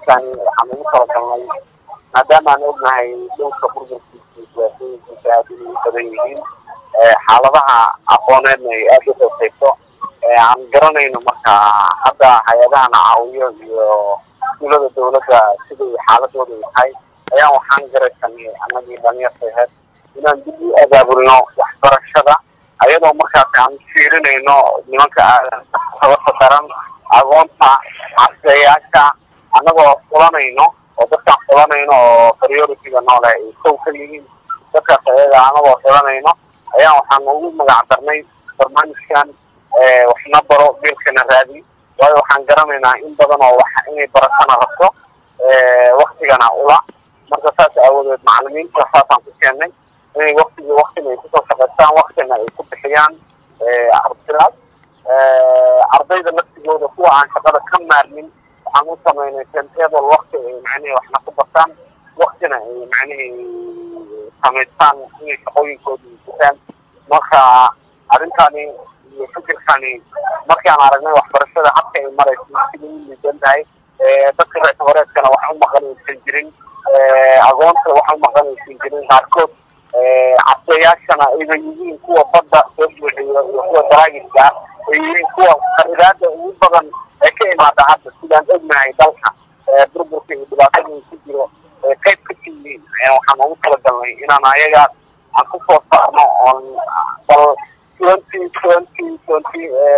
barnaamijkani waxaan ugu talagalnay maadaama aan ognahay dhowrka burburkiisa siyaasooyinkiisa aad inay u badan yihiin xaaladaha aqooneedna ay aada u hooseyso aan garanayno marka hadda hay-adahana caawiyo iyo dulada dawladda siday xaaladooda tahay ayaa waxaan garaysanay anagii dhalinyarta aheyd inaan dib u abaabulno waxbarashada ayadoo markaas aan fiirinayno nimanka sababta daran agoonta cabseeyaasha annagoo fulanayno oo dadkaan fulanayno oo prioritiga noole ay kow ka yihiin dadkaas ayaga anagoo fulanayno ayaa waxaan ugu magac darnay barnaamijkan waxna baro biilkana raadi waayo waxaan garanaynaa in badan oo wax inay baratana rabto waktigana ula marka saas aawadeed macalimiinta saasaan ku keennay inay waktigi waktina ay kusoo shaqaystaan waktina ay ku bixiyaan ardaydaas ardayda laftigooda kuwa aan shaqada ka maarmin waxaan u samaynay timetable wakti ay macnihii waxna ku bartaan waktina ay macnihii samaystaan inay shaqooyinkooda gutaan marka arrintani iyo fikirkani markaan aragnay waxbarashada habka ay marayso sida u liidan tahay dadka reer horeedkana wax u maqanaysan jirin agoonta wax u maqanaysan jirin qaarkood cabseyaashana ayba yihiin kuwa badda soo buuxiyo iyo kuwa daraagiska ah ay yihiin kuwa qaridaada ugu badan ee ka imaada hadda sidaan ognahay dalka burburka iyo dhibaatada uu ku jiro qayb ka tiyihiin waxaan ugu talagalnay inaan ayagaas aan ku soo saarno oon bal twenty twenty twenty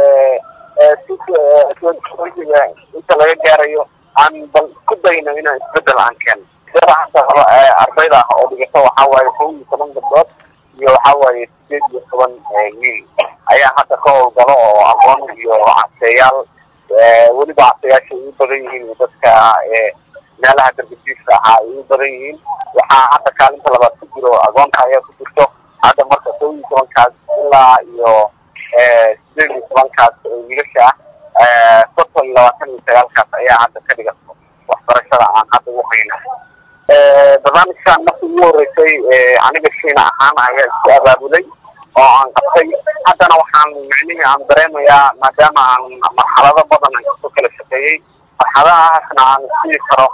twentyga inta laga gaarayo aan bal isku dayno inaan isbedel aan keeno sida hadda ardayda ah oo dhigata waxaa waaye kow iyo toban gabdhood iyo waxaa waaye sideed iyo toban wiil ayaa hadda ka howlgalo oo aqoon iyo cabseeyaal weliba cabseyaasha ay u badan yihiin dadka meelaha dargadiiska ahaa ay u badan yihiin waxaa hadda kaalinta labaad ku jiro agoonta ayaa ku jirto hadda marka kow iyo tobankaas ilaa iyo sideed iyo tobankaas wiilasha ah soddon iyo labaatan iyo sagaalkaas ayaa hadda ka dhigato waxbarashada aan hadda u hayna barnaamijkan markii ugu horeysay aniga shiina ahaan ayaa isku abaabulay oo aan qabtay haddana waxaan micnihii aan dareemayaa maadaama aan marxalado badan aan kasoo kala shaqeeyey marxaladahaasna aan sii karo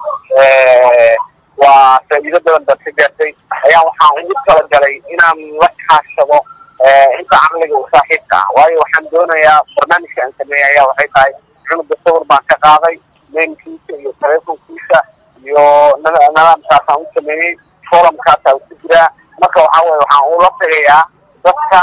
waa faa'iido badan baad ka gaartay ayaa waxaan ugu talagalay inaan la kaashado inta caqliga u saaxiibka ah waayo waxaan doonayaa barnaamijka aan sameeyey ayaa waxay tahay cunuga sawir baan ka qaaday mailkiisa iyo telefonkiisa iyo nidaamkaasaan u sameeyey forumkaasaa ku jiraa marka waxaa weye waxaan ula tagayaa dadka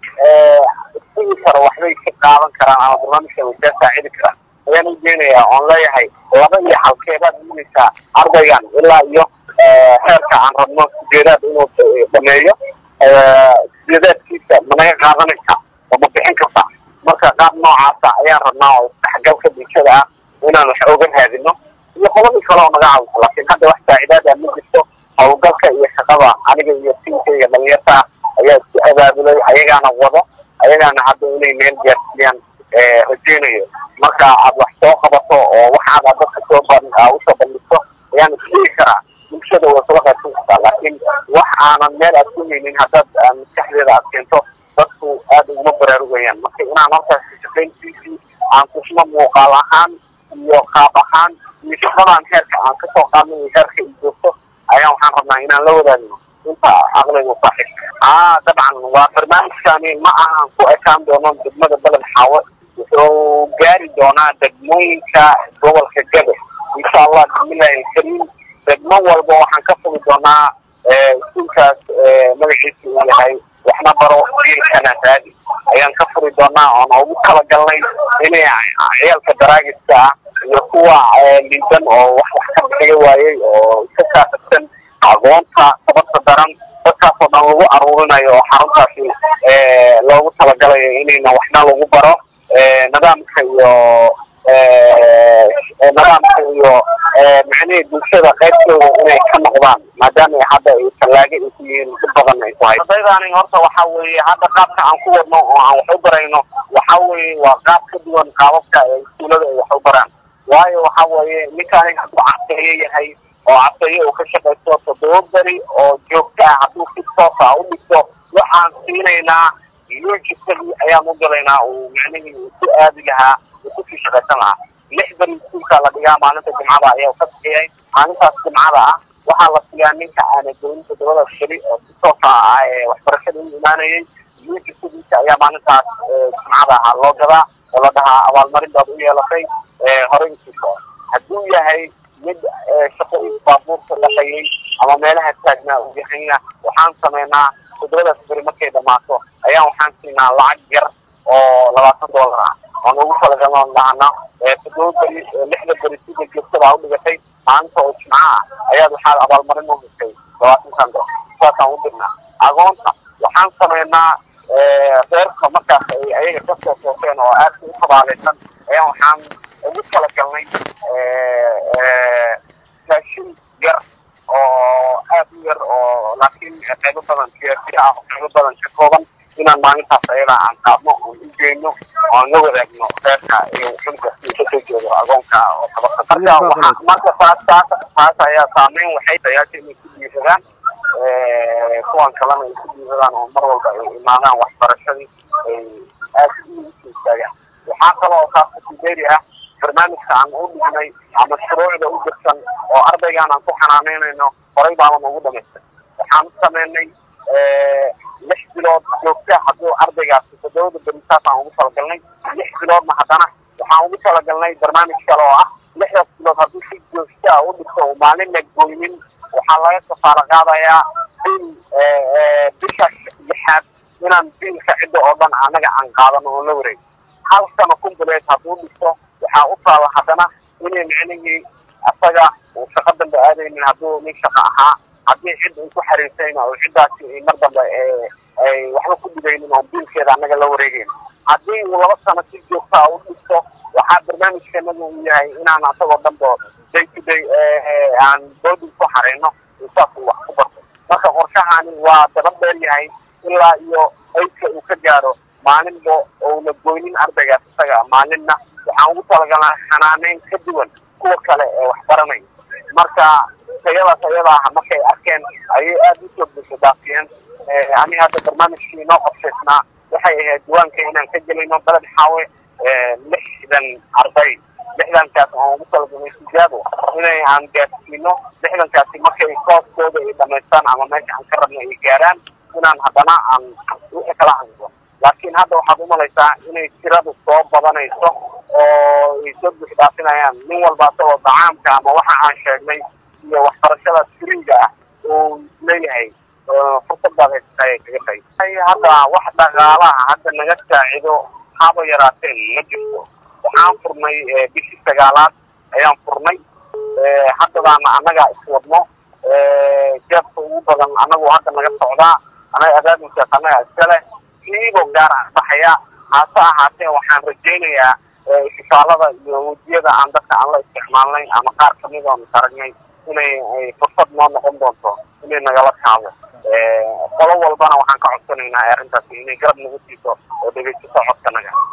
isigi karo waxbay ka qaadan karaan ama barnaamijka way kaa saacidi karaan ayaan u geenayaa oon leeyahay laba iyo halkeebaad iminaysaa ardaygan ilaa iyo heerka aan rabno sideedaad inuu dhameeyo sideedaadkiisa managa qaadanaysa oo ma bixin karta marka qaab noocaasa ayaan rabnaa oo isdhexgalka bulshada ah inaan wax oga raadino iyo qoladii kale oo naga caawiso laakiin hadda wax saacidaada ma jirto howlgalka iyo shaqada aniga iyo tinkayga dhalinyarta ah ayaa isku abaabulay ayagaana wado ayagaana hadda inay meel gaarsiiyaan rajeynayo marka aad wax soo qabato oo waxaad aad dadka soo usoo bandhigto ayaan isdhigi karaa bulshada way kula qaybsan kartaa laakiin wax aanan meel aad ku haynin haddaad maskaxdeeda aad keento dadku aad uguma baraarugayaan marka inaan halkaas shaqayntiisii aan kusma muuqaal ahaan iyo qaab ahaan iyo shaqadaan heerka aan kasoo qaadnay iyo heerka i joogto ayaan waxaan rabnaa inaan la wadaagno inta caqligu saaxiib aa dabcan waa barnaamijkani ma ahan ku ekaan doono degmada beled xaawe wuxuu gaari doonaa degmooyinka gobolka gabe insha allah bismillahi alkariim degmo walba waxaan ka fogi doonaa iskuulkaas magaciisa uu yahay waxna baro jiilkana raadi ayaan ka furi doonaa oona ugu talagalnay inay ciyaalka daraagiska ah iyo kuwa liidan oo wax wax ka bixiga waayey oo iska saasabsan aqoonta sababta daran dadkaasoo dhan lagu aruurinayo oo xaruntaasi loogu talagalayo inayna waxna lagu baro nidaamka iyo nidaamka iyo macnihii bulshada qaybtooda inay ka noqdaan maadaama hadda ay tallaaga ay ku yihiin si badan ay ku hay ardaydani horta waxa weeye hadda qaabka aan ku wadno oo aan wax u barayno waxa weeye waa qaab ka duwan qaababka ee iskuulada ay wax u baraan waayo waxa weeye ninkaani hadduu cabseeye yahay oo cabseeye uu ka shaqaysto toddoba beri oo joogta ah hadduu si toosa u dhigto waxaan siinaynaa yuujisagii ayaan u galaynaa uu macnihii uu ku aadi lahaa uu kusii shaqaysan lahaa lix beri iskuulkaa la dhigaa maalinta jimcada ayaa ka bixiyay maalintaas jimcada ah waxaa la siiyaa ninka aana goyn toddobadaas beri oo si toosa ah ee waxbarashada u imaanayay wiilka sidiisa ayaa maalintaas jimcada ah loo gadaa oo la dhahaa abaalmarin baad u yeelatay horey usiiso hadduu yahay mid shaqooyin baabuurka dhaqayay ama meelaha taagnaa uu yahayna waxaan sameynaa toddobadaas beri markay dhammaato ayaan waxaan siinaa lacag yar oo labaatan dollar ah oon ugu talagalon dhahana toddoba beri lixda beri sida joogtabaa u dhigatay maalinta oo jimca ah ayaad waxaad abaalmarin u heshay labaatankan dollar saasaan u dirnaa agoonta waxaan sameynaa reerka markaas ay ayaga kasoo sooseen oo aadka u tabaalaysan ayaan waxaan ugu talagalnay raashin yar oo aad u yar oo laakiin qaybo badan siyaasiya ah oo qaybo badan ka kooban inaan maalintaas ayada aan qaadno oon u geyno oon la wadaagno reerka iyo xulka iyo kasoo jeedo agoonka oo tabaka marka waxa marka taas taas taas ayaa saameyn waxay dayaasha inay ku dhiiradaan kuwan kalena ay ku dhiiradaan oo mar walba ay imaadaan waxbarashadii ay aad u istaagaan waxaa kaloo taas kusideeri ah barnaamijka aan u dhignay ama shuruucda u jirsan oo ardaygaan aan ku xanaaneynayno horay baaban ugu dhamaystay waxaan u sameynay lix bilood joogta hadduu ardaygaasi toddobada berisaas aan ugu talagalnay lix biloodna haddana waxaan ugu talagalnay barnaamij kale oo ah lixdaas bilood hadduu si joogta ah u dhigto oo maalin la goynin waxaa laga kafaalo qaadayaa bil bisha lixaad inaan biilka cidda oo dhan annaga aan qaadano oo la wareego hal sano kumbuleed hadduu dhigto waxaa u taala haddana inay micnihii asaga uu shaqo dambe aadaynin hadduu nin shaqo ahaa haddii cid uu ku xariirsayna oo ciddaasi ay mar dambe ay waxba ku dhigaynin oo biilkeeda annaga la wareegayn haddii uu laba sano si joogtaa u dhigto waxaa barnaamijkanaga uu yahay inaan asagoo dhanbo day to day aan boodin ku xareyno saas uu wax ku barto marka qorshahani waa daba dheer yahay ilaa iyo aydka uu ka gaaro maalinba ouna goynin ardaygaas isaga maalinna waxaan ugu talagalnaa xanaaneyn ka duwan kuwa kale ee wax baranaya marka tayadaas ayada ah markay arkeen ayay aada usoo bulshadaafiyeen ani hadda barnaamijkii inoo qorshaysnaa waxay ahayd diiwaanka inaan ka gelayno beled xaawe lixdan arday lixdankaas aan ugu talagalnay sijaabo inay aan gaarsiino lixdankaasi markay kooskooda ay dhamaystaan ama meesha aan ka rabna ay gaaraan inaan haddana aan wixii kala hadlo laakiin hadda waxaad umalaysaa inay tiradu soo badanayso oo ay soo buux dhaafinayaan nin walba asagoo dacaamka ama waxa aan sheegnay iyo waxbarashada firiga ah uu leeyahay fursadaad haysata ay kaga fay hadda wax dhaqaalaha hadda naga saacido haba yaraateen ma jirto waxaan furnay bishii sagaalaad ayaan furnay haddadaana annagaa iswadno jeebka ugu badan annagu hadda naga socdaa anaga adaadinkaas annaga iskale kiibo gaar ah baxaya hase ahaatee waxaan rajaynayaa isbitaalada iyo wejiyada aan dadka aan la isticmaalnay ama qaar kamid oon aragnay inay fursad noo noqon doonto inay nagala kaabo qolo walbana waxaan ka codsanaynaa arrintaasi inay garab nagu siiso oo dhegeysato codkanaga